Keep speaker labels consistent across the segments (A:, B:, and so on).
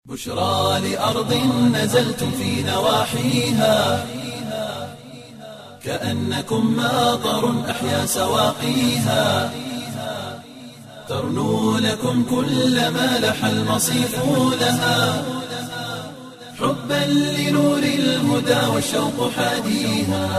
A: بشرى لأرض نزلتم في نواحيها كأنكم ماطر أحيا سواقيها ترنو لكم كل ما لح المصيف لها حبا لنور الهدى والشوق حاديها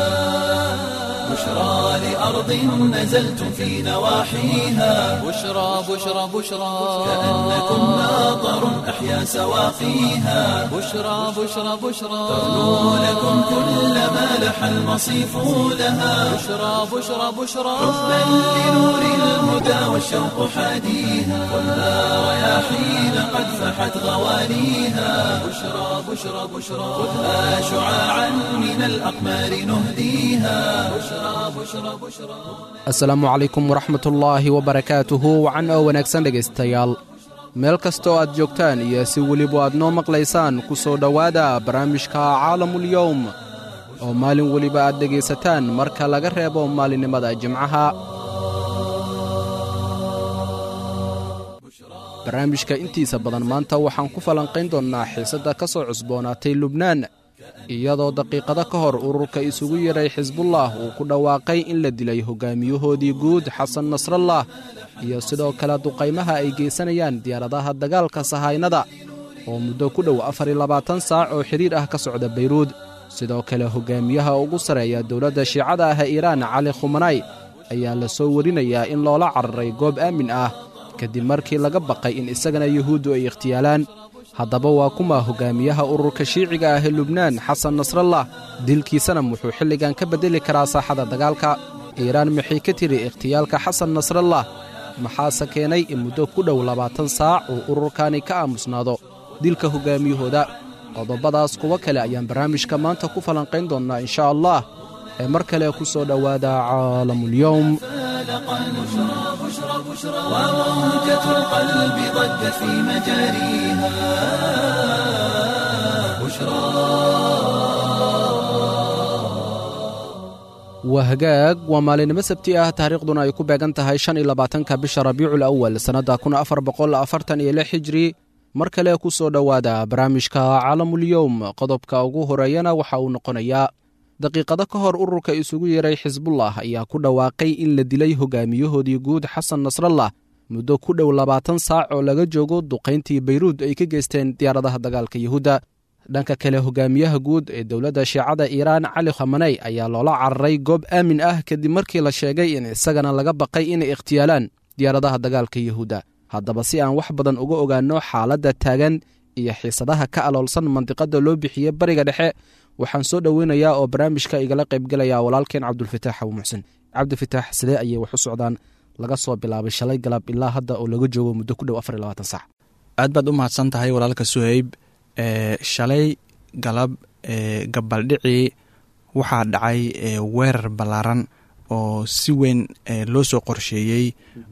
A: بشرى لأرض نزلتم في نواحيها
B: بشرى بشرى بشرى
A: كأنكم ماطر أحيا سواقيها
B: بشرى بشرى بشرى
A: ترنو لكم كل ما لح المصيف لها
B: بشرى بشرى بشرى
A: حبا لنور الهدى والشوق حاديها خذها رياحين قد فحت غوانيها بشرى بشرى بشرى خذها شعاعا من الأقمار نهديها بشرى بشرى بشرى
C: asalaamu calaykum waraxmatullaahi wabarakaatuhu wacan oo wanaagsan dhegaystayaal meel kastoo aad joogtaan iyo si weliba aad noo maqlaysaan ku soo dhowaada barnaamijka caalamulyowm oo maalin weliba aad dhegaysataan marka laga reebo maalinimada jimcaha barnaamijka intiisa badan maanta waxaan ku falanqayn doonnaa xiisadda ka soo cusboonaatay lubnaan iyadoo daqiiqado ka hor ururka isugu yeedhay xisbullah uu ku dhawaaqay in la dilay hogaamiyahoodii guud xasan nasrallah iyo sidoo kale duqaymaha ay geysanayaan diyaaradaha dagaalka sahaynada oo muddo ku dhow afar iyo labaatan saac oo xidhiir ah ka socda bayruud sidoo kale hogaamiyaha ugu sarreeya dowladda shiicada ah ee iiraan cali khumanay ayaa la soo warinayaa in loola cararay goob aamin ah kadib markii laga baqay in isagana yuhuuddu ay ikhtiyaalaan haddaba waa kuma hogaamiyaha ururka shiiciga ah ee lubnaan xasan nasrallah dilkiisana wuxuu xilligan ka beddeli karaa saaxada dagaalka iiraan maxay ka tiri ikhtiyaalka xasan nasrallah maxaase keenay in muddo ku dhow labaatan saac uu ururkani ka aamusnaado dilka hogaamiyahooda qodobadaas kuwo kale ayaan barnaamijka maanta ku falanqayn doonnaa inshaa allah ee mar kale ku soo dhowaada caalamulyowm
A: وموجة القلب ضجت في مجاريها
C: waa hagaag waa maalinimo sabti ah taariikhduna ay ku beegan tahay shan iyo labaatanka bisha rabiicul awal sannadda kun afar boqol afartan iyo lix hijri mar kale ku soo dhowaada barnaamijka caalamulyowm qodobka ugu horeeyana waxa uu noqonayaa daqiiqado ka hor ururka isugu yeeray xisbullah ayaa ku dhawaaqay in la dilay hogaamiyahoodii guud xasan nasrallah muddo ku dhow labaatan saac oo laga joogo duqayntii bayruud ay ka geysteen diyaaradaha dagaalka yuhuudda dhanka kale hogaamiyaha guud ee dowladda shiicada iiraan cali khamaney ayaa loola cararay goob aamin ah kadib markii la sheegay in isagana laga baqay inay ikhtiyaalaan diyaaradaha dagaalka yuhuudda haddaba si aan wax badan uga ogaanno xaaladda taagan iyo xiisadaha ka aloolsan mandiqadda loo bixiyey bariga dhexe waxaan soo dhoweynayaa oo barnaamijka igala qaybgelaya walaalkeen cabdulfataax abu muxsin cabdifitaax sidee ayay wax u socdaan laga soo bilaabay shalay galab ilaa hadda oo laga joogo muddo ku dhow afar iyo labaatan sac
D: aad baad u mahadsan tahay walaalka suheyb e shalay galab e gabaldhicii waxaa dhacay weerar ballaaran oo si weyn loo soo qorsheeyey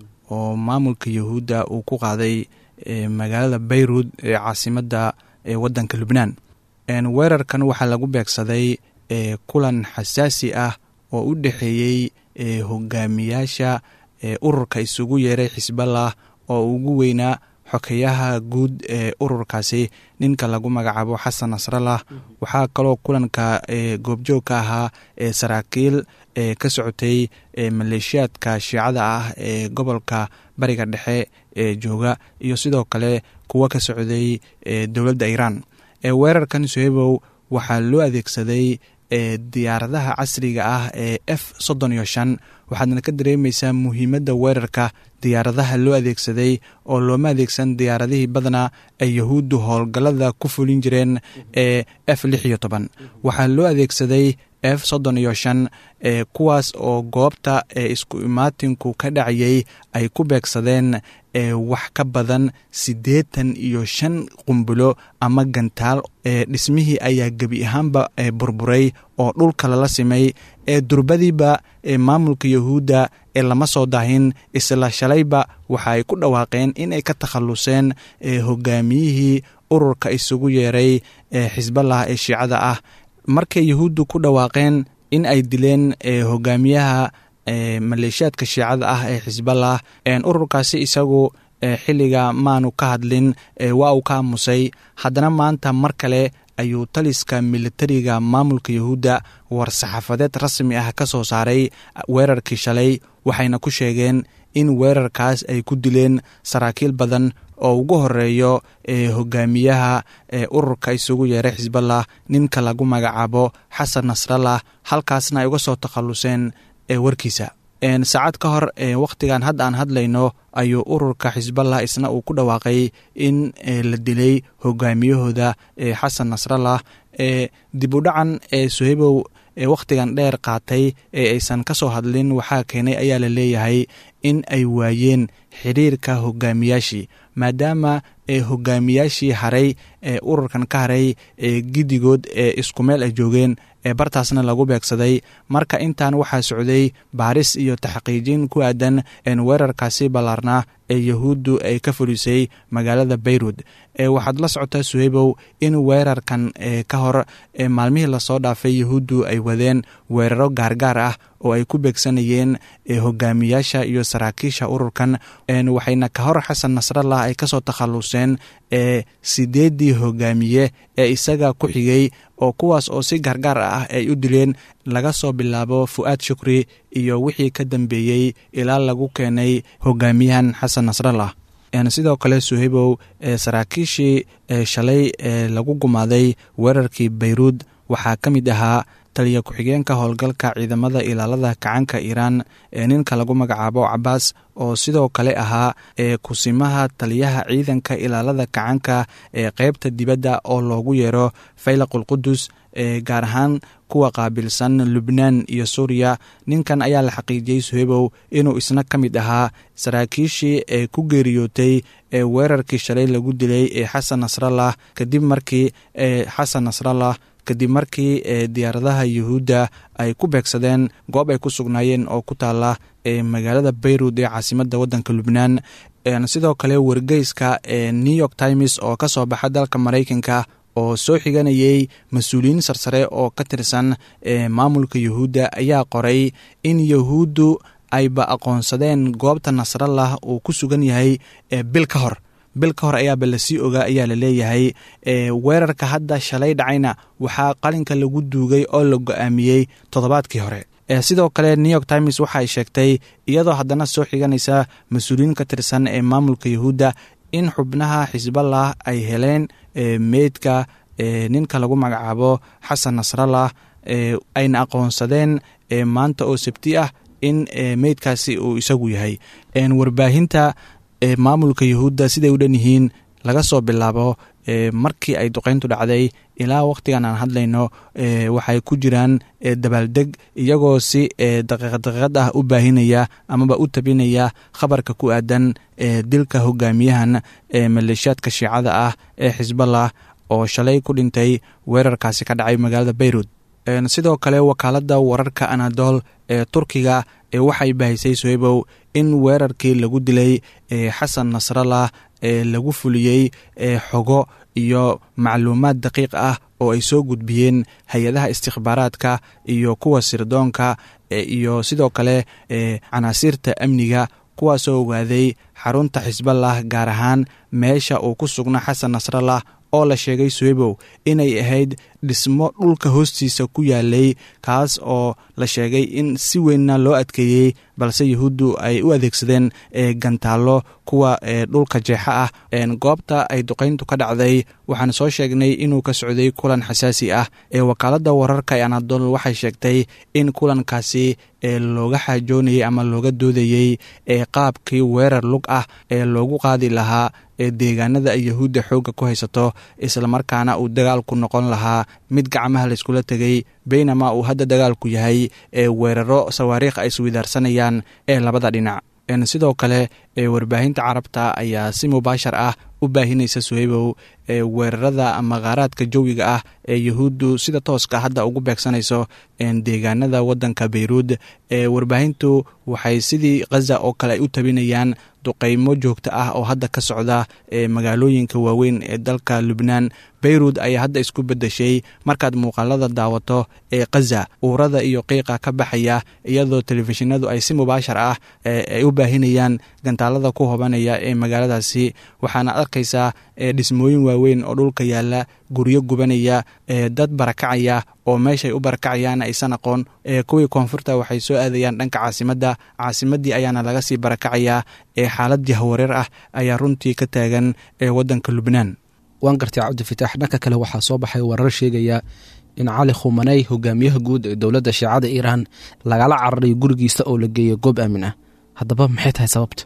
D: oo maamulka yahuudda uu ku qaaday magaalada bayruud ee caasimadda waddanka lubnaan weerarkan waxaa lagu beegsaday kulan xasaasi ah oo u dhexeeyey hogaamiyaasha ururka isugu yeeray xisballah oo ugu weynaa xokeyaha guud ee ururkaasi ninka lagu magacaabo xasan nasrallah waxaa kaloo kulanka goobjoog ka ahaa saraakiil ka socotay maleeshiyaadka shiicada ah ee gobolka bariga dhexe ee jooga iyo sidoo kale kuwa ka socday dowladda iiraan weerarkan suhebow waxaa loo adeegsaday diyaaradaha casriga ah ee f soddon iyo shan waxaadna ka dareemaysaa muhiimadda weerarka diyaaradaha loo adeegsaday oo looma adeegsan diyaaradihii badnaa ay yahuuddu howlgallada ku fulin jireen ee f lix iyo toban waxaa loo adeegsaday f soddon iyo shan ee kuwaas oo goobta ee isku imaatinku ka dhacayay ay ku beegsadeen ee wax ka badan siddeetan iyo shan qumbulo ama gantaal ee dhismihii ayaa gebi ahaanba burburay oo dhulka lala simay ee durbadiiba ee maamulka yahuudda ee lama soo dahin isla shalayba waxa ay ku dhawaaqeen in ay ka takhalluseen ee hogaamiyihii ururka isugu yeeray ee xisballah ee shiicada ah markay yahuuddu ku dhawaaqeen in ay dileen hogaamiyaha maleeshiyaadka shiicada ah ee xisballah ururkaasi isagu xilliga maanu ka hadlin waa uu ka aamusay haddana maanta mar kale ayuu taliska militariga maamulka yahuudda war-saxaafadeed rasmi ah ka soo saaray weerarkii shalay waxayna ku sheegeen in weerarkaas ay ku dileen saraakiil badan oo ugu horeeyo hogaamiyaha ururka isugu yeeray xisballah ninka lagu magacaabo xasan nasrallah halkaasna ay uga soo takhalluseen warkiisa saacad ka hor wakhtigan hadda aan hadlayno ayuu ururka xisballah isna uu ku dhawaaqay in la dilay hogaamiyahooda xasan nasrallah dib u dhacan suhaybow wakhtigan dheer qaatay ee aysan ka soo hadlin waxaa keenay ayaa la leeyahay in ay waayeen xiriirka hogaamiyaashii maadaama hogaamiyaashii haray ee ururkan ka haray giddigood ee isku meel ay joogeen ee bartaasna lagu beegsaday marka intan waxaa socday baaris iyo taxqiijin ku aadan weerarkaasi ballaarnaa ee yahuuddu ay ka fulisay magaalada bayrut waxaad la socotaa suhaybow in weerarkan ka hor maalmihii lasoo dhaafay yahuuddu ay wadeen weeraro gaargaar ah oo ay ku beegsanayeen hogaamiyaasha iyo saraakiisha ururkan waxayna ka hor xasan nasrallah ay kasoo takhalluseen ee sideeddii hogaamiye ee isaga ku xigay oo kuwaas oo si gaargaar ah ay u dileen laga soo bilaabo fu'aad shukri iyo wixii ka dambeeyey ilaa lagu keenay hogaamiyahan xasan nasrallah sidoo kale suhaybow saraakiishii shalay ee lagu gumaaday weerarkii bayruud waxaa ka mid ahaa taliya ku-xigeenka howlgalka ciidamada ilaalada kacanka iiraan ee ninka lagu magacaabo cabaas oo sidoo kale ahaa ee kusimaha taliyaha ciidanka ilaalada kacanka ee qeybta dibadda oo loogu yeero faylaqulqudus ee gaar ahaan kuwa qaabilsan lubnaan iyo suuriya ninkan ayaa la xaqiijiyey suhebow inuu isna ka mid ahaa saraakiishii ee ku geeriyootay ee weerarkii shalay lagu dilay ee xasan nasrallah kadib markii ee xasan nasrallah kadib markii diyaaradaha yuhuudda ay ku beegsadeen goob ay ku sugnaayeen oo ku taala ee magaalada bayrut ee caasimadda waddanka lubnaan sidoo kale wargeyska ee new york times oo ka soo baxa dalka maraykanka oo soo xiganayay mas-uuliyiin sarsare oo ka tirsan maamulka yuhuudda ayaa qoray in yuhuuddu ayba aqoonsadeen goobta nasrallah uu ku sugan yahay bil ka hor bil ka hor ayaaba lasii ogaa ayaa la leeyahay weerarka hadda shalay dhacayna waxaa qalinka lagu duugay oo la go-aamiyey toddobaadkii hore sidoo kale new york times waxa ay sheegtay iyadoo haddana soo xiganaysa mas-uuliyiin ka tirsan ee maamulka yuhuudda in xubnaha xisballah ay heleen meydka ninka lagu magacaabo xasan nasrallah ayna aqoonsadeen maanta oo sabti ah in meydkaasi uu isagu yahay warbaahinta maamulka yuhuudda siday u dhan yihiin laga soo bilaabo markii ay duqeyntu dhacday ilaa wakhtigan aan hadlayno waxay ku jiraan dabaaldeg iyagoo si daqiiqad daqiiqad ah u baahinaya amaba u tabinaya khabarka ku aadan dilka hogaamiyahan maleeshiyaadka shiicada ah ee xisballah oo shalay ku dhintay weerarkaasi ka dhacay magaalada bayrut sidoo kale wakaaladda wararka anadol ee turkiga waxay bahisay sohebow in weerarkii lagu dilay xasan nasrallah ee lagu fuliyey xogo iyo macluumaad daqiiq ah oo ay soo gudbiyeen hay-adaha istikhbaaraadka iyo kuwa sirdoonka iyo sidoo kale canaasiirta amniga kuwaasoo ogaaday xarunta xisballah gaar ahaan meesha uu ku sugna xasan nasrallah oo la sheegay suhebow inay ahayd dhismo dhulka hoostiisa ku yaalay kaas oo la sheegay in si weynna loo adkeeyey balse yuhuuddu ay u adeegsadeen gantaallo kuwa dhulka jeexa ah goobta ay duqayntu ka dhacday waxaan soo sheegnay inuu ka socday kulan xasaasi ah ee wakaaladda wararka ee anadol waxay sheegtay in kulankaasi looga xaajoonayey ama looga doodayey qaabkii weerar lug ah ee loogu qaadi lahaa deegaanada ay yahuudda xoogga ku haysato islamarkaana uu dagaalku noqon lahaa mid gacmaha layskula tegay baynama uu hadda dagaalku yahay ee weeraro sawaariikh ay iswidaarsanayaan ee labada dhinac sidoo kale warbaahinta carabta ayaa si mubaashar ah u baahinaysa suhaybow weerarada ama khaaraadka jawiga ah ee yuhuuddu sida tooska hadda ugu beegsanayso deegaanada wadanka beyruud warbaahintu waxay sidii khaza oo kale ay u tabinayaan duqeymo joogto ah oo hadda ka socda magaalooyinka waaweyn ee dalka lubnaan beyrud ayaa hadda isku bedeshay markaad muuqaalada daawato ee khaza uurada iyo qiiqa ka baxaya iyadoo telefishinadu ay si mubaashar ah ay u baahinayaan gantaalada ku hobanaya ee magaaladaasi waxaana arkaysaa dhismooyin waaweyn oo dhulka yaala guryo gubanaya dad barakacaya oo meeshay u barakacayaan aysan aqoon kuwii koonfurta waxay soo aadayaan dhanka caasimadda caasimaddii ayaana laga sii barakacayaa ee xaalad jahwareer ah ayaa runtii ka taagan ee waddanka lubnaan
C: waan gartay cabdifitaax dhanka kale waxaa soo baxay warar sheegaya in cali khumaney hogaamiyaha guud ee dowladda shiicada iiraan lagala cararay gurigiisa oo la geeyay goob aamin ah haddaba maxay tahay sababta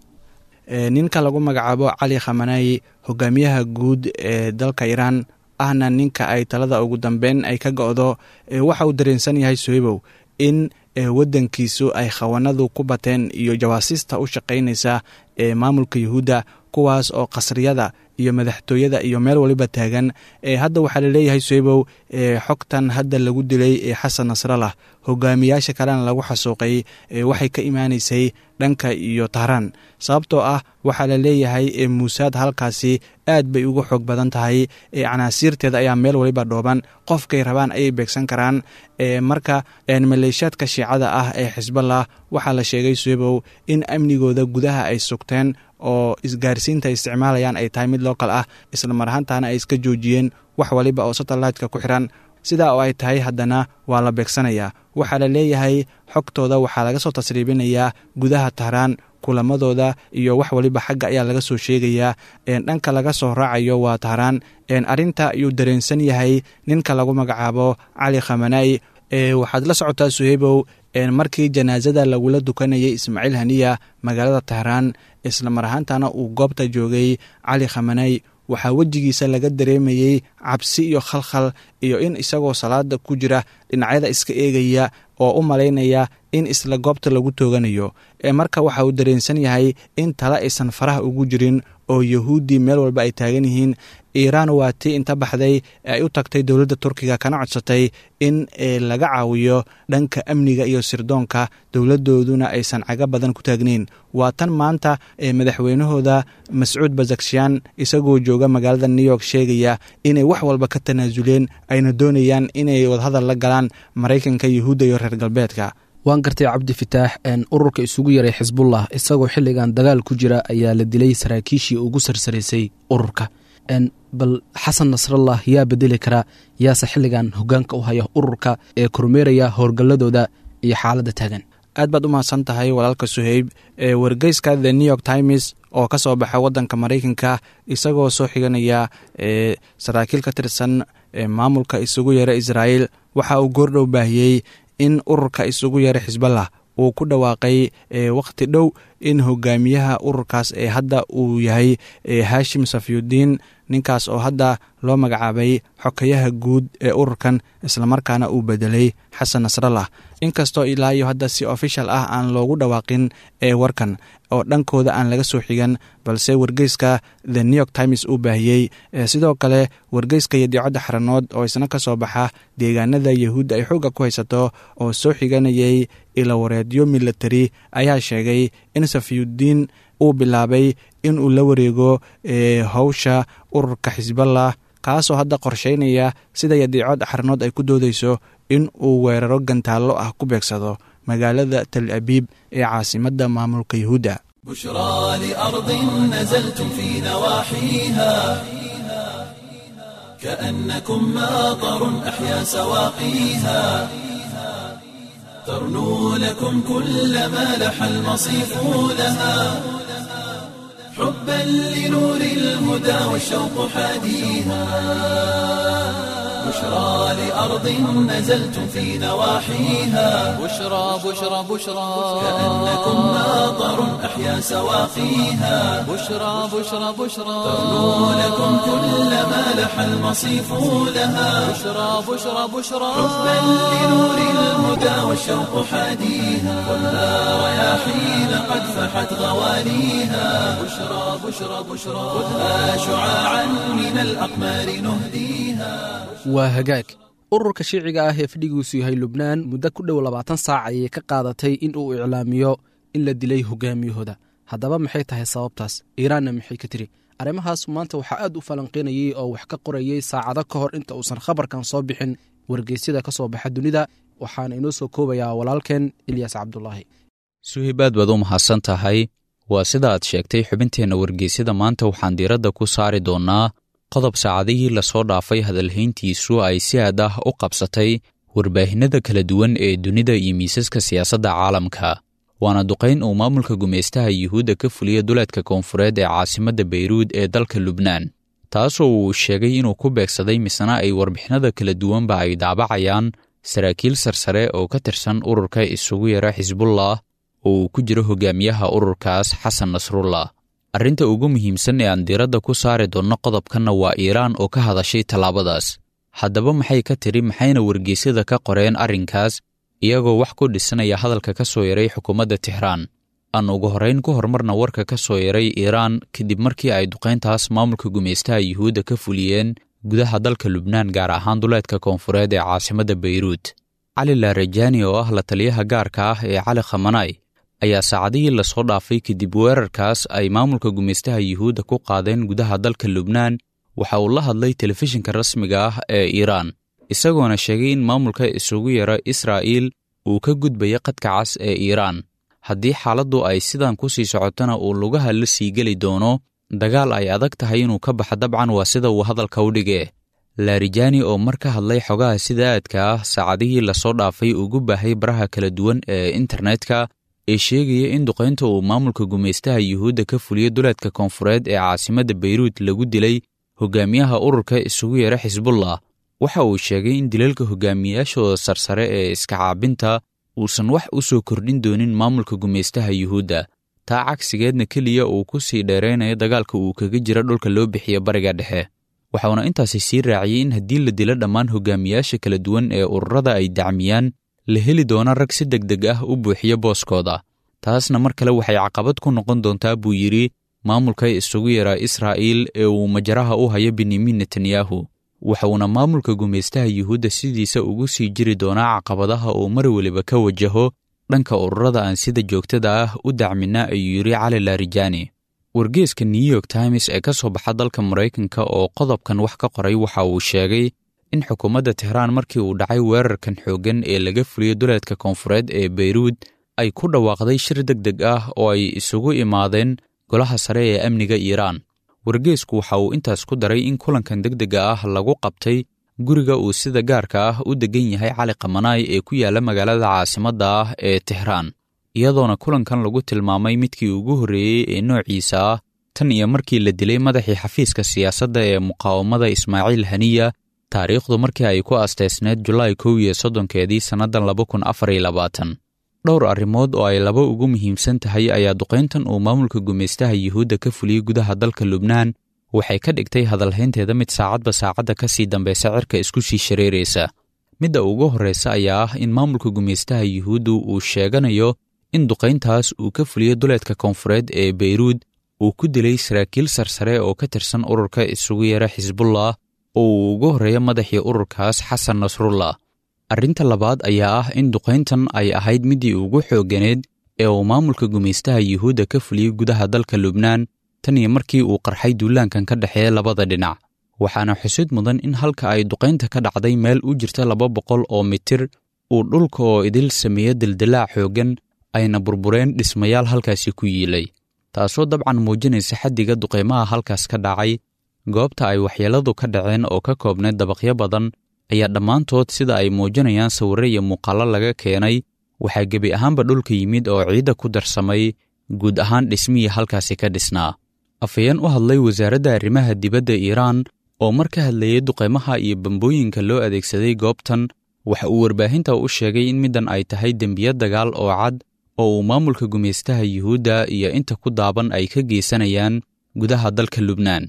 D: ninka lagu magacaabo cali khamaney hogaamiyaha guud ee dalka iiraan ahna ninka ay talada ugu dambeyn ay ka go-do waxa uu dareensan yahay sohebow in waddankiisu ay khawanadu ku bateen iyo jawaasiista u shaqaynaysa ee maamulka yuhuudda kuwaas oo qasriyada iyo madaxtooyada iyo meel waliba taagan hadda waxaa laleeyahay sohebow xogtan hadda lagu dilay ee xasan nasralah hogaamiyaasha kalena lagu xasuuqay waxay ka imaanaysay dhanka iyo tahraan sababtoo ah waxaa la leeyahay muusaad halkaasi aad bay uga xoog badan tahay canaasiirteeda ayaa meel waliba dhooban qofkay rabaan ayay beegsan karaan marka maleeshaadka shiicada ah ee xisballah waxaa la sheegay sohebow in amnigooda gudaha ay sugteen oo isgaarsiinta ay isticmaalayaan ay tahay mid lookal ah isla mar ahaantaana ay iska joojiyeen wax waliba oo satelliteka ku xiran sidaa oo ay tahay haddana waa la beegsanayaa waxaa la leeyahay xogtooda waxaa laga soo tasriibinayaa gudaha tahraan kulamadooda iyo wax waliba xagga ayaa laga soo sheegayaa dhanka laga soo raacayo waa tahraan arrinta ayuu dareensan yahay ninka lagu magacaabo cali khamanai waxaad la socotaa suheybow markii janaasada lagula dukanayay ismaaciil haniya magaalada tahraan isla mar ahaantana uu goobta joogay cali khamaney waxaa wejigiisa laga dareemayey cabsi iyo khalkhal iyo in isagoo salaada ku jira dhinacyada iska eegaya oo u malaynaya in isla goobta lagu tooganayo marka waxa uu dareensan yahay in tale aysan faraha ugu jirin oo yahuuddii meel walba ay taagan yihiin iiraan waa tii inta baxday ay u tagtay dowladda turkiga kana codsatay in laga caawiyo dhanka amniga iyo sirdoonka dowladdooduna aysan caga badan ku taagnayn waa tan maanta madaxweynahooda mascuud bazakshiyan isagoo jooga magaalada new york sheegaya inay wax walba ka tanaasuleen ayna doonayaan inay wadahadal la galaan maraykanka yuhuudda iyo reer galbeedka
C: waan gartay cabdi fitaax ururka isugu yaray xisbullah isagoo xilligan dagaal ku jira ayaa la dilay saraakiishii ugu sarsaraysay ururka bal xasan nasrallah yaa bedeli kara yaase xilligan hogaanka u haya ururka ee kormeeraya howlgalladooda iyo xaaladda taagan
D: aad baad u mahadsan tahay walaalka suheyb wargeyska the new york times oo ka soo baxa waddanka maraykanka isagoo soo xiganaya saraakiil ka tirsan maamulka isugu yeera israa'iil waxa uu goordhow baahiyey in ururka isugu yeera xisballah uu ku dhawaaqay wakhti dhow in hogaamiyaha ururkaas ee hadda uu yahay hashim safyudiin ninkaas oo hadda loo magacaabay xokayaha guud ee ururkan islamarkaana uu bedelay xasan nasrallah inkastoo ilaa iyo hadda si official ah aan loogu dhawaaqin ee warkan oo dhankooda aan laga soo xigan balse wargeyska the new york times uu baahiyey sidoo kale wargeyska yadiicadda xaranood oo isna ka soo baxa deegaanada yahuudda ay xoogga ku haysato oo soo xiganayay ilawareedyo milatari ayaa sheegay in safyudiin uu bilaabay in uu la wareego howsha ururka xisballah kaasoo hadda qorsheynaya sida yadiicad xaranood ay ku doodeyso in uu weeraro gantaallo ah ku beegsado magaalada tal abiib ee caasimadda maamulka yuhuudda
A: بشرى لأرض نزلتم في نواحيها كأنكم ماطر أحيا سواقيها ترنو لكم كل ما لح المصيف لها حبا لنور الهدى والشوق حاديها بشرى لأرض نزلتم في نواحيها
B: بشرى بشرى بشرى
A: كأنكم ماطر أحيا سواقيها
B: بشرى بشرى بشرى
A: ترنو لكم كل ما لح المصيف لها
B: بشرى بشرى بشرى
A: حبا لنور الهدى والشوق حاديها خذها رياحين قد فحت غواليها بشرى بشرى بشرى خذها شعاعا من الأقمار نهديها
C: waa hagaag ururka shiiciga ah ee fadhigiisu yahay lubnaan muddo ku dhow labaatan saac ayay ka qaadatay in uu iclaamiyo in la dilay hogaamiyahooda haddaba maxay tahay sababtaas iiraanna maxay ka tiri arrimahaas maanta waxaa aad u falanqaynayey oo wax ka qorayey saacado ka hor inta uusan khabarkan soo bixin wargeysyada ka soo baxa dunida waxaana inoo soo koobayaa walaalkeen ilyas cabdulaahi
E: suhib aad baad u mahadsan tahay waa sida aad sheegtay xubinteenna wargeysyada maanta waxaan diiradda ku saari doonnaa qodob saacadihii lasoo dhaafay hadalhayntiisu ay si aad ah u qabsatay warbaahinnada kala duwan ee dunida iyo miisaska siyaasadda caalamka waana duqayn uu maamulka gumaystaha yuhuudda ka fuliya duleedka koonfureed ee caasimadda beyruud ee dalka lubnaan taasoo uu sheegay inuu ku beegsaday misna ay warbixinada kala duwanba ay daabacayaan saraakiil sarsare oo ka tirsan ururka isugu yara xisbullah oo uu ku jiro hogaamiyaha ururkaas xasan nasrullah arrinta ugu muhiimsan ee aan diiradda ku saari doonno qodobkanna waa iiraan oo ka hadashay tallaabadaas haddaba maxay ka tidhi maxayna wargeysyada ka qoreen arrinkaas iyagoo wax ku dhisanaya hadalka ka soo yaray xukuumadda tixraan aan ugu horrayn ku horumarna warka ka soo yaray iiraan kadib markii ay duqayntaas maamulka gumaystaha yuhuudda ka fuliyeen gudaha dalka lubnaan gaar ahaan duleedka koonfureed ee caasimadda beyruud cali laarajaani oo ah la taliyaha gaarka ah ee cali khamanaay ayaa saacadihii lasoo dhaafay kadib weerarkaas ay maamulka gumaystaha yuhuudda ku qaadeen gudaha dalka lubnaan waxa uu la hadlay telefishinka rasmiga ah ee iiraan isagoona sheegay in maamulka isugu yara israa'iil uu ka gudbaya qadka cas ee iiraan haddii xaaladdu ay sidan ku sii socotona uu lugaha la sii geli doono dagaal ay adag tahay inuu ka baxa dabcan waa sida uu hadalka u dhigee laarijaani oo mar ka hadlay xogaha sida aadka ah saacadihii lasoo dhaafay ugu baahay baraha kala duwan ee internetka ee sheegaya in duqaynta uu maamulka gumaystaha yuhuudda ka fuliya duleedka koonfureed ee caasimadda beyruud lagu dilay hogaamiyaha ururka isugu yara xisbullah waxa uu sheegay in dilalka hogaamiyayaashooda sarsare ee iska caabinta uusan wax u soo kordhin doonin maamulka gumaystaha yuhuudda taa cagsigeedna keliya uu ku sii dheeraynayo dagaalka uu kaga jira dhulka loo bixiya bariga dhexe waxauna intaasi sii raaciyey in haddii la dilo dhammaan hogaamiyayaasha kala duwan ee ururada ay dacmiyaan la heli doona rag si deg deg ah u buuxiya booskooda taasna mar kale waxay caqabad ku noqon doontaa buu yidhi maamulka isugu yaraa israa'iil ee uu majaraha u hayo benyamin netanyahu waxauna maamulka gumaystaha yuhuudda sidiisa ugu sii jiri doonaa caqabadaha uu mar weliba ka wajaho dhanka ururada aan sida joogtada ah u dacmina ayuu yidhi cali laarijaani wargeeska new york times ee ka soo baxa dalka maraykanka oo qodobkan wax ka qoray waxa uu sheegay in xukuumadda tehraan markii uu dhacay weerarkan xooggan ee laga fuliyo duleedka koonfureed ee beyruud ay ku dhawaaqday shir deg deg ah oo ay isugu imaadeen golaha sare ee amniga iiraan wargeesku waxa uu intaas ku daray in kulankan deg dega ah lagu qabtay guriga uu sida gaarka ah u degan yahay cali kamanaay ee ku yaalla magaalada caasimadda ah ee tehraan iyadoona kulankan lagu tilmaamay midkii ugu horreeyey ee noociisa ah tan iyo markii la dilay madaxii xafiiska siyaasadda ee muqaawamada ismaaciil haniya taariikhdu markii ay ku asteysneed julaay kow iyo soddonkeedii sannaddan laba kun afar iyo labaatan dhowr arrimood oo ay laba ugu muhiimsan tahay ayaa duqayntan uu maamulka gumaystaha yuhuudda ka fuliyey gudaha dalka lubnaan waxay ka dhigtay hadalhaynteeda mid saacadba saacadda ka sii dambaysa cirka isku sii shareeraysa midda ugu horraysa ayaa ah in maamulka gumaystaha yuhuuddu uu sheeganayo in duqayntaas uu ka fuliyo duleedka koonfureed ee beyruud uu ku dilay saraakiil sarsare oo ka tirsan ururka isugu yara xisbullah oo uu ugu horreeya madaxii ururkaas xasan nasrullah arrinta labaad ayaa ah in duqayntan ay ahayd middii ugu xoogganeed ee uu maamulka gumaystaha yuhuudda ka fuliyey gudaha dalka lubnaan tan iyo markii uu qarxay duulaankan ka dhexeeya labada dhinac waxaana xusid mudan in halka ay duqaynta ka dhacday meel u jirta laba boqol oo mitir uu dhulka oo idil sameeyo dildilaac xooggan ayna burbureen dhismayaal halkaasi ku yiilay taasoo dabcan muujinaysa xaddiga duqaymaha halkaas ka dhacay goobta ay waxyeelladu ka dhaceen oo ka koobneed dabaqyo badan ayaa dhammaantood sida ay muujinayaan sawirre iyo muuqaallo laga keenay waxaa gebi ahaanba dhulka yimid oo ciidda ku darsamay guud ahaan dhismihii halkaasi ka dhisnaa afhayeen u hadlay wasaaradda arrimaha dibadda iiraan oo mar ka hadlayay duqaymaha iyo bambooyinka loo adeegsaday goobtan waxa uu warbaahinta u sheegay in middan ay tahay dembiya dagaal oo cad oo uu maamulka gumaystaha yuhuudda iyo inta ku daaban ay ka geysanayaan gudaha dalka lubnaan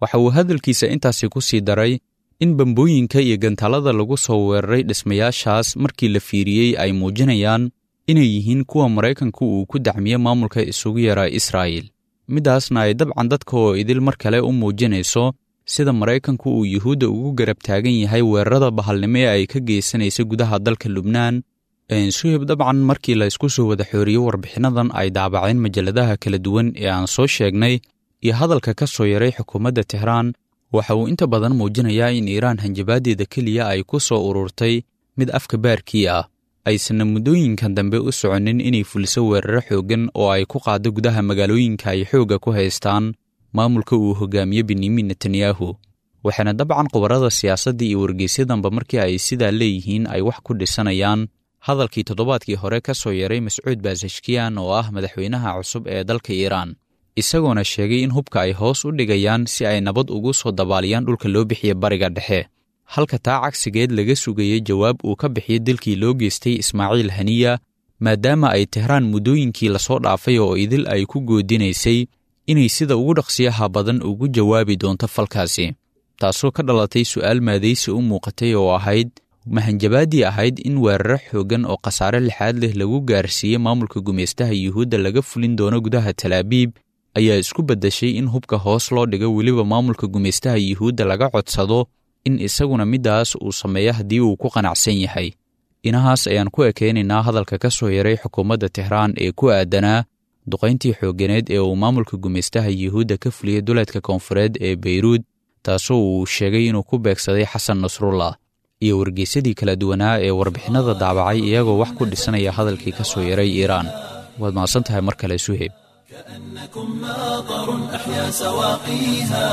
E: waxa uu hadalkiisa intaasi ku sii daray in bambooyinka iyo gantaalada lagu soo weeraray dhismayaashaas markii la fiiriyey ay muujinayaan inay yihiin kuwa maraykanku uu ku dacmiye maamulka isugu yaraa israa'il middaasna ay dabcan dadka oo idil mar kale u muujinayso sida maraykanku uu yuhuudda ugu garab taagan yahay weerarada bahalnimo ee ay ka geysanaysa gudaha dalka lubnaan suhib dabcan markii la isku soo wada xooriyo warbixinnadan ay daabaceen majalladaha kala duwan ee aan soo sheegnay iyo hadalka ka soo yaray xukuumadda tehraan waxa uu inta badan muujinayaa in iiraan hanjabaaddeeda keliya ay ku soo ururtay mid afka baarkii ah aysanna muddooyinkan dambe u soconin inay fuliso weeraro xooggan oo ay ku qaaddo gudaha magaalooyinka ay xoogga ku haystaan maamulka uu hogaamiye benyamin netanyahu waxaana dabcan khubarada siyaasadda iyo wargeysyadanba markii ay sidaa leeyihiin ay wax ku dhisanayaan hadalkii toddobaadkii hore ka soo yaray mascuud baasashkiyan oo ah madaxweynaha cusub ee dalka iiraan isagoona sheegay in hubka ay hoos u dhigayaan si ay nabad ugu soo dabaaliyaan dhulka loo bixiya bariga dhexe halka taa cagsigeed laga sugayey jawaab uu ka bixiyey dilkii loo geystay ismaaciil haniya maadaama ay tehraan muddooyinkii lasoo dhaafay oo idil ay ku goodinaysay inay sida ugu dhaqsiyaha badan ugu jawaabi doonto falkaasi taasoo ka dhalatay su'aal maadaysi u muuqatay oo ahayd mahanjabaaddii ahayd in weeraro xooggan oo khasaare lixaad leh lagu gaarsiiyey maamulka gumaystaha yuhuudda laga fulin doono gudaha talaabiib ayaa isku beddeshay in hubka hoos loo dhigo weliba maamulka gumaystaha yuhuudda laga codsado in isaguna middaas uu sameeyo haddii uu ku qanacsan yahay inahaas ayaan ku ekeynaynaa hadalka ka soo yaray xukuumadda tehraan ee ku aadanaa duqayntii xoogganeed ee uu maamulka gumaystaha yuhuudda ka fuliyey duleedka koonfureed ee beyruud taasoo uu sheegay inuu ku beegsaday xasan nasrullah iyo wargeysadii kala duwanaa ee warbixinnada daabacay iyagoo wax ku dhisanaya hadalkii ka soo yaray iiraan waad mahadsan tahay mar kale suheyb
A: كأنكم ماطر أحيا سواقيها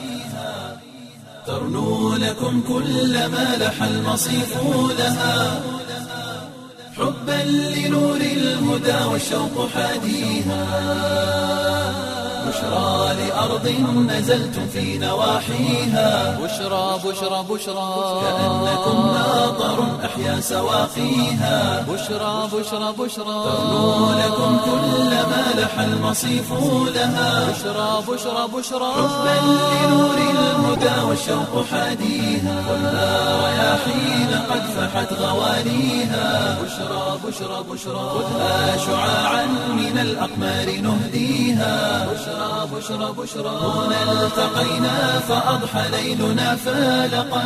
A: ترنو لكم كل ما لح المصيف لها حبا لنور الهدى والشوق حاديها بشرى لأرض نزلتم في نواحيها
B: بشرى بشرى بشرى
A: كأنكم ماطر أحيا سواقيها
B: بشرى بشرى بشرى
A: ترنو لكم كل ما لح المصيف لها
B: بشرى بشرى بشرى
A: حبا لنور الهدى والشوق حاديها خذها رياحين قد فحت غوانيها بشرى بشرى بشرى خذها شعاعا من الأقمار نهديها بشرى بشرى بشرى هنا التقينا فأضحى ليلنا فالقا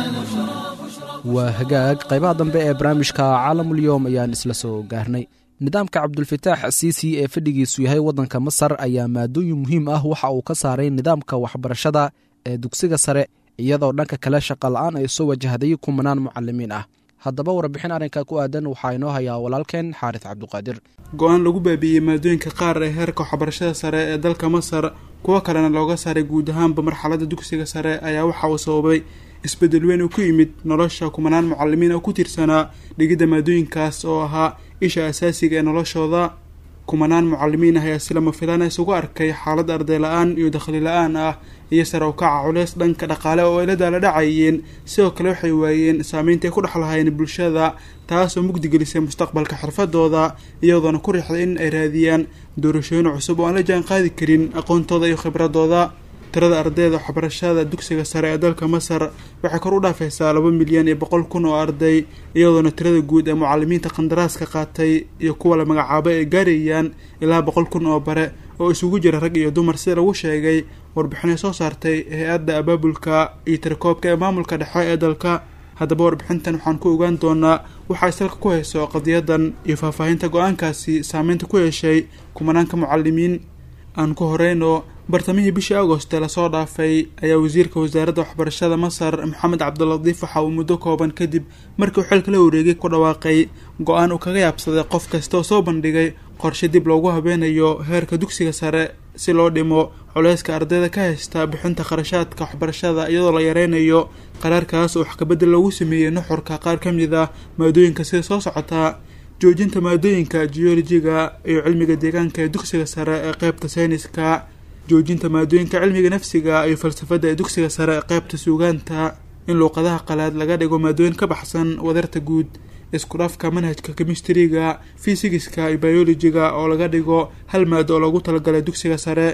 C: waa hagaag qaybaha dambe ee barnaamijka caalamulyoom ayaan isla soo gaarnay nidaamka cabdulfataax siisi ee fadhigiisu yahay waddanka masar ayaa maadooyin muhiim ah waxa uu ka saaray nidaamka waxbarashada ee dugsiga sare iyadoo dhanka kale shaqa la-aan ay soo wajahday kumanaan mucalimiin ah haddaba warbixin arrinka ku aadan waxaa inoo hayaa walaalkeen xaaris cabduqaadir
F: go-aan lagu baabiiyey maadooyinka qaar ee heerka waxbarashada sare ee dalka masar kuwo kalena looga saaray guud ahaanba marxaladda dugsiga sare ayaa waxa uu sababay isbeddel weyn oo ku yimid nolosha kumanaan mucalimiin oo ku tiirsanaa dhigidda maadooyinkaas oo ahaa isha asaasiga ee noloshooda kumanaan mucalimiin ah ayaa si lama filaan isugu arkay xaalad arday la-aan iyo dakhli la-aan ah iyo sare u kaca culeys dhanka dhaqaale oo ay la daala dhacayeen sidoo kale waxay waayeen saameynta ay ku dhex lahaayeen bulshada taasoo mugdigelisay mustaqbalka xirfadooda iyadoona ku riixday in ay raadiyaan doorashooyin cusub oo aan la jaan qaadi karin aqoontooda iyo khibradooda tirada ardayda waxbarashada dugsiga sare ee dalka masar waxay kor u dhaafaysaa laba milyan iyo boqol kun oo arday iyadoona tirada guud ee mucalimiinta qandaraaska qaatay iyo kuwa la magacaabay ay gaarayaan ilaa boqol kun oo bare oo isugu jira rag iyo dumar sida lagu sheegay warbixinay soo saartay hay-adda abaabulka iyo tirakoobka ee maamulka dhexe ee dalka haddaba warbixintan waxaan ku ogaan doonaa waxay salka ku hayso qadiyadan iyo faahfaahinta go-aankaasi saameynta ku yeeshay kumanaanka mucalimiin aan ku horeyno bartamihii bishii agost ee lasoo dhaafay ayaa wasiirka wasaaradda waxbarashada masar maxamed cabdilatiif waxa uu muddo kooban kadib markii uu xilka la wareegay ku dhawaaqay go-aan uu kaga yaabsaday qof kasta oo soo bandhigay qorshe dib loogu habeenayo heerka dugsiga sare si loo dhimo culeyska ardayda ka haysta bixinta kharashaadka waxbarashada iyadoo la yareynayo qaraarkaas oo wax kabedel loogu sameeyey nuxurka qaar ka mid ah maadooyinka sida soo socotaa joojinta maadooyinka geolojiga iyo cilmiga deegaanka ee dugsiga sare ee qeybta sayniska joojinta maadooyinka cilmiga nafsiga iyo falsafadda ee dugsiga sare ee qeybta suugaanta in luuqadaha qalaad laga dhigo maadooyin ka baxsan wadarta guud isku dhafka manhajka kemistriga fisigiska iyo biolojiga oo laga dhigo hal maado oo loogu talagalay dugsiga sare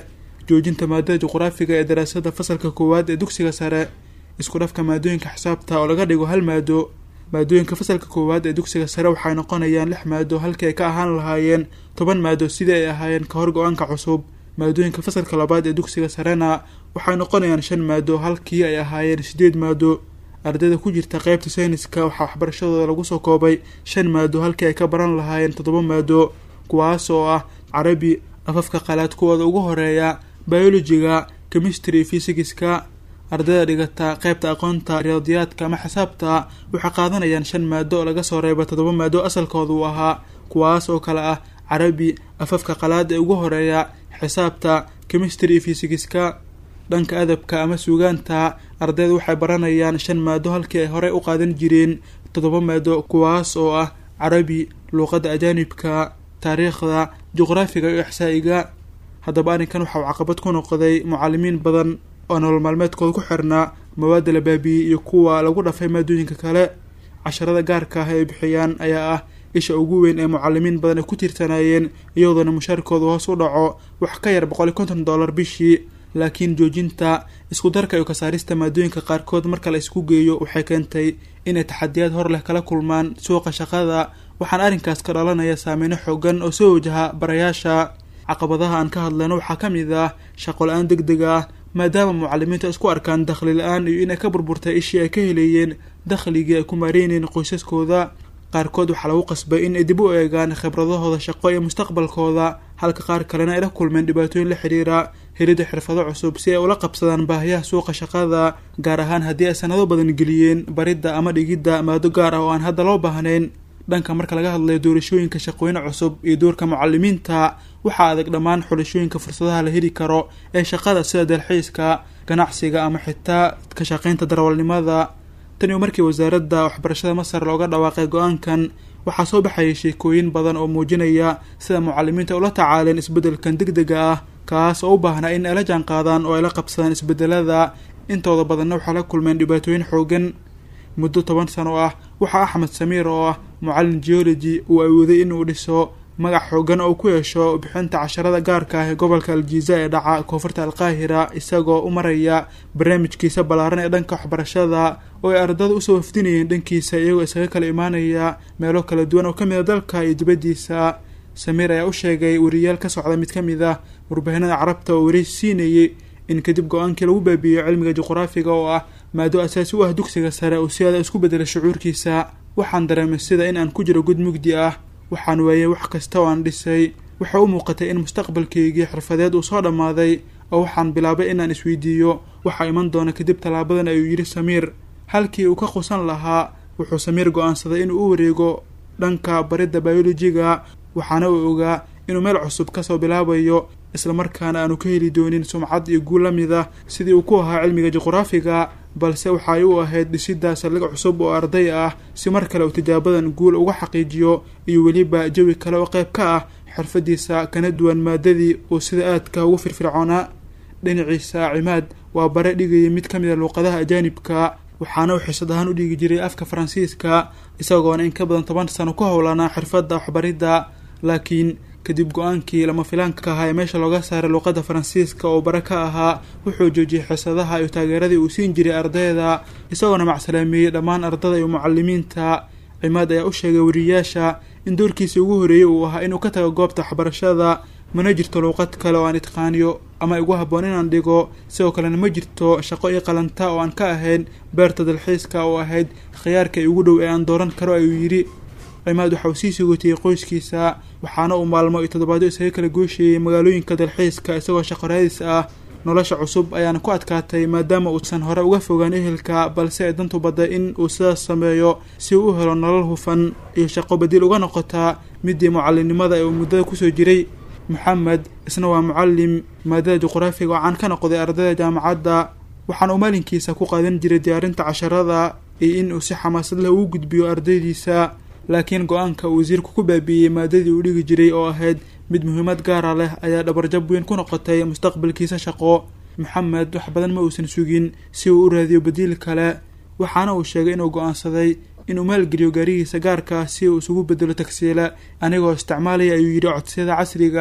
F: joojinta maadada juqraafiga ee daraasada fasalka koowaad ee dugsiga sare isku dhafka maadooyinka xisaabta oo laga dhigo hal maado maadooyinka fasalka koowaad ee dugsiga sare waxay noqonayaan lix maado halkii ay ka ahaan lahaayeen toban maado sidii ay ahaayeen ka hor go-aanka cusub maadooyinka fasalka labaad ee dugsiga sarena waxay noqonayaan shan maado halkii ay ahaayeen sideed maado ardayda ku jirta qeybta sayniska waxaa waxbarashadooda lagu soo koobay shan maado halkii ay ka baran lahaayeen toddoba maado kuwaas oo ah carabi afafka qalaad kuwooda ugu horeeya biologiga chemistry fysigiska ardayda dhigata qeybta aqoonta riyaadiyaadka ama xisaabta waxay qaadanayaan shan maado oo laga soo reeba toddoba maado asalkooda uu ahaa kuwaas oo kale ah carabi afafka qalaad ee ugu horeeya xisaabta chemistry iyo fysigiska dhanka adabka ama suugaanta ardayda waxay baranayaan shan maado halkii ay horey u qaadan jireen toddoba maado kuwaas oo ah carabi luuqadda ajaanibka taariikhda juqraafiga iyo ixsaa'iga haddaba arrinkan waxa uu caqabad ku noqday mucalimiin badan oo nolol maalmeedkooda ku xirnaa mawaadda la baabiyey iyo kuwa lagu dhafay maadooyinka kale casharada gaarka ah ee bixiyaan ayaa ah isha ugu weyn ee mucalimiin badan ay ku tiirsanayeen iyadoona mushaarkooda hoos u dhaco wax ka yar boqol iyo konton dollar bishii laakiin joojinta isku darka iyo kasaarista maadooyinka qaarkood marka la isku geeyo waxay keentay inay taxadiyaad hor leh kala kulmaan suuqa shaqada waxaan arrinkaas ka dhalanaya saameyno xoogan oo soo wajaha barayaasha caqabadaha aan ka hadlayno waxaa ka mid ah shaqo la-aan deg deg ah maadaama mucalimiinta isku arkaan dakhli la-aan iyo inay ka burburtay ishii ay ka helayeen dakhligii ay ku maareynayeen qoysaskooda qaarkood waxaa lagu qasbay in ay dib u eegaan khibradahooda shaqo iyo mustaqbalkooda halka qaar kalena ay la kulmeen dhibaatooyin la xidhiira helidda xirfado cusub si ay ula qabsadaan baahiyaha suuqa shaqada gaar ahaan haddii ay sanado badan geliyeen baridda ama dhigidda maado gaar ah oo aan hadda loo baahnayn dhanka marka laga hadlayo doorashooyinka shaqooyin cusub iyo doorka mucalimiinta waxaa adag dhammaan xulashooyinka fursadaha la heli karo ee shaqada sida dalxiiska ganacsiga ama xitaa ka shaqaynta darawalnimada tan iyo markii wasaaradda waxbarashada masar looga dhawaaqay go-aankan waxaa soo baxayay sheekooyin badan oo muujinaya sida mucalimiinta ula tacaaleen isbeddelkan deg dega ah kaas oo u baahnaa in ay la jaan qaadaan oo ay la qabsadaan isbeddelada intooda badanna waxaa la kulmeen dhibaatooyin xoogan muddo toban sano ah waxaa axmed samiir oo ah mucallin geology uu awooday inuu dhiso magac xoogan oo ku yeesho bixinta casharada gaarka ah ee gobolka aljiza ee dhaca koonfurta alqaahira isagoo u maraya barnaamijkiisa ballaaran ee dhanka waxbarashada oo ay ardada usoo wafdinayeen dhankiisa iyagoo isaga kala imaanaya meelo kala duwan oo kamid a dalka iyo dibaddiisa samiir ayaa u sheegay wariyaal ka socda mid ka mid ah warbaahinada carabta oo wareysi siinayay in kadib go-aankii lagu baabiiyey cilmiga juqraafiga oo ah maado asaasi u ah dugsiga sare uu si aada isku bedelay shucuurkiisa waxaan dareemay sida in aan ku jiro god mugdi ah waxaan waayay wax kasta oo aan dhisay waxay u muuqatay in mustaqbalkaygii xirfadeed uu soo dhammaaday oo waxaan bilaabay inaan isweydiiyo waxaa iman doona kadib tallaabadan ayuu yidhi samiir halkii uu ka qusan lahaa wuxuu samiir go-aansaday inuu u wareego dhanka baridda biolojiga waxaana uu ogaa inuu meel cusub kasoo bilaabayo islamarkaana aanu ka heli doonin sumcad iyo guul la mid ah sidii uu ku ahaa cilmiga juqraafiga balse waxay u ahayd dhisidda saldhig cusub oo arday ah si mar kale uu tijaabadan guul uga xaqiijiyo iyo weliba jawi kale oo qayb ka ah xirfadiisa kana duwan maadadii uu sida aadka ugu firfircoonaa dhinaciisa cimaad waa bare dhigayay mid ka mid a luuqadaha ajaanibka waxaana uu xisad ahaan u dhigi jiray afka faransiiska isagoona in ka badan toban sano ku howlanaa xirfadda waxbaridda laakiin kadib go-aankii lama filaanka ahaa ee meesha looga saaray luuqadda faransiiska oo bare ka ahaa wuxuu joojiyey xisadaha iyo taageeradii uu siin jiray ardayda isagoona macsalaameeyey dhammaan ardada iyo mucalimiinta cimaad ayaa u sheegay wariyayaasha in doorkiisii ugu horreeyey uu ahaa inuu ka tago goobta waxbarashada mana jirto luuqad kale oo aan itqaaniyo ama igu habboon inaan dhigo sidoo kalena ma jirto shaqo io qalanta oo aan ka ahayn beerta dalxiiska oo ahayd khiyaarka ugu dhow ee aan dooran karo ayuu yidhi cimaad waxa uu sii sugotiyey qoyskiisa waxaana uu maalmo iyo toddobaadyo isaga kala goosheeyey magaalooyinka dalxiiska isagoo shaqo raadis ah nolosha cusub ayaana ku adkaatay maadaama uusan hore uga fogaan ehelka balse ay dantu badday in uu sidaas sameeyo si uu u helo nolol hufan iyo shaqo badiil uga noqotaa midii mucallimnimada ee uu muddada kusoo jiray maxamed isna waa mucallim maadada juqraafiga oo caan ka noqday ardayda jaamacadda waxaana uu maalinkiisa ku qaadan jiray diyaarinta casharada iyo in uu si xamaasad leh ugu gudbiyo ardaydiisa laakiin go-aanka uu wasiirku ku baabiiyey maadadii uu dhigi jiray oo ahayd mid muhiimad gaara leh ayaa dhabarjab weyn ku noqotay mustaqbalkiisa shaqo maxamed wax badan ma uusan sugin si uu u raadiyo badiil kale waxaana uu sheegay inuu go-aansaday inuu maalgeliyo gaarigiisa gaarka ah si uu isugu bedelo tagsiila anigoo isticmaalaya ayuu yidhi codsiyada casriga ah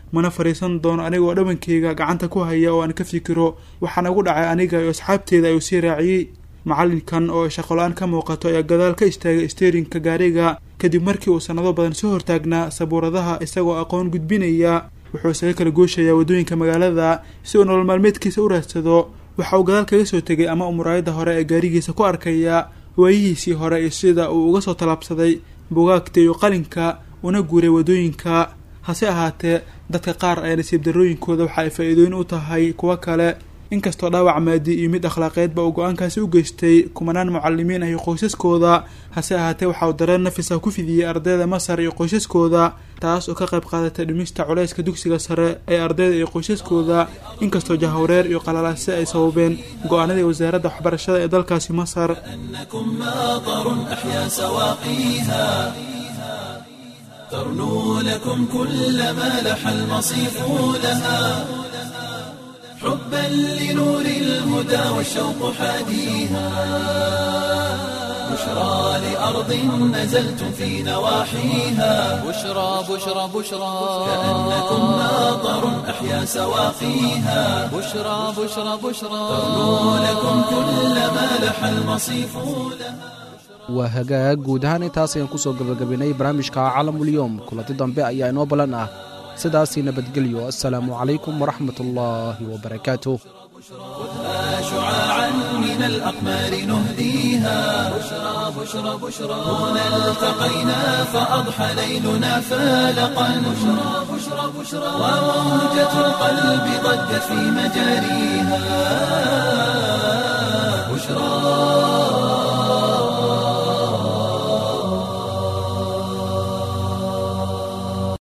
F: mana fadhiisan doono anigoo dhabankeyga gacanta ku haya oo aan ka fikiro waxaana ugu dhacay aniga iyo asxaabteeda ayuu sii raaciyey macalinkan oo shaqola-aan ka muuqato ayaa gadaal ka istaagay steerinka gaariga kadib markii uu sanado badan soo hortaagnaa sabuuradaha isagoo aqoon gudbinaya wuxuu isaga kala gooshayaa waddooyinka magaalada si uu nolol maalmeedkiisa u raadsado waxa uu gadaal kaga soo tegay ama uu muraayadda hore ee gaarigiisa ku arkaya waayihiisii hore iyo sida uu uga soo tallaabsaday bugaagta iyo qalinka una guuray waddooyinka hase ahaatee dadka qaar ayaa nasiib darrooyinkooda waxa ay faa-iidooyin u tahay kuwo kale inkastoo dhaawac maadi iyo mid akhlaaqeedba uu go-aankaasi u geystay kumanaan mucalimiin ah iyo qoysaskooda hase ahaatee waxa uu dareen nafisa ku fidiyey ardayda masar iyo qoysaskooda taas oo ka qayb qaadatay dhimista culayska dugsiga sare ee ardayda iyo qoysaskooda inkastoo jahwareer iyo qalalaase ay sababeen go-aanadii wasaaradda waxbarashada ee dalkaasi masar
A: أنكم ماطر أحيا سواقيها ترنو لكم كل ما لح المصيف لها حبا لنور الهدى والشوق حاديها بشرى لأرض نزلتم في نواحيها
B: بشرى بشرى بشرى
A: كأنكم ماطر أحيا سواقيها
B: بشرى بشرى بشرى
A: ترنو لكم كل ما لح المصيف لها
C: waa hagaag guud ahaan intaas ayaan kusoo gabagabaynay barnaamijka caalamulyowm kulanti dambe ayaa inoo ballan ah sidaasii nabadgelyo assalaamu calaykum waraxmat ullaahi wabarakaatuh
A: شعاعا من الأقمار نهديها بشرى بشرى بشرى هنا التقينا فأضحى ليلنا فالقا بشرى بشرى بشرى وموجة القلب ضجت في مجاريها بشرى